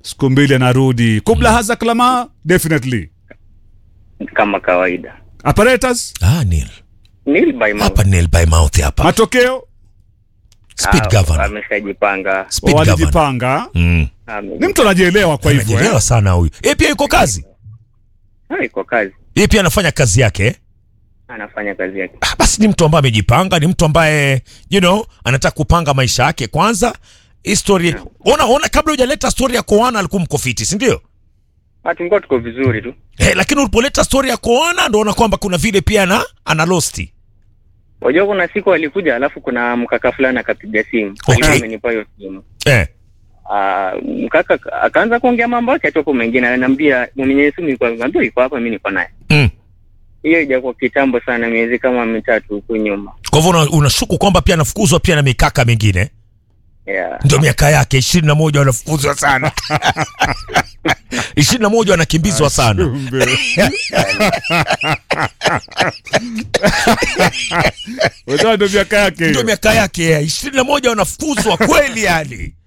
siku mbili anarudi kubla haza klama definitely kama kawaida. apparatus Ah, Neil. Nil by mouth. Hapa Neil by mouth hapa. matokeo Speed Ah, governor. Ameshajipanga. Speed governor. walijipanga Mm. Ame- ni mtu anajielewa kwa hivyo eh? Anajielewa sana huyu. Yeye pia yuko kazi. Ah, iko kazi. Yeye pia anafanya kazi yake. eh? Anafanya kazi yake. Ah, basi ni mtu ambaye amejipanga, ni mtu ambaye you know, anataka kupanga maisha yake kwanza. History. Ona ona kabla hujaleta story ya Koana alikuwa mko fiti, si ndio? Ah, tulikuwa tuko vizuri tu. Eh, lakini ulipoleta story ya Koana ndo ona kwamba kuna vile pia ana ana losti. Wajua kuna siku alikuja alafu kuna mkaka fulani akapiga simu. Okay. Alikuwa amenipa hiyo simu. Eh. Ah, mkaka akaanza kuongea mambo yake atoka mengine ananiambia mwenye simu yuko anambia yuko hapa mimi niko naye. Mm. Hiyo ijakuwa kitambo sana miezi kama mitatu huku nyuma. Kwa hivyo una- unashuku kwamba pia anafukuzwa pia na mikaka mingine. Yeah. Ndio miaka yake ishirini na moja wanafukuzwa sana. ishirini na moja wanakimbizwa sana. Kumbe. Unajua ndio miaka yake Ndio hiyo. miaka yake ishirini na moja wanafukuzwa kweli yani.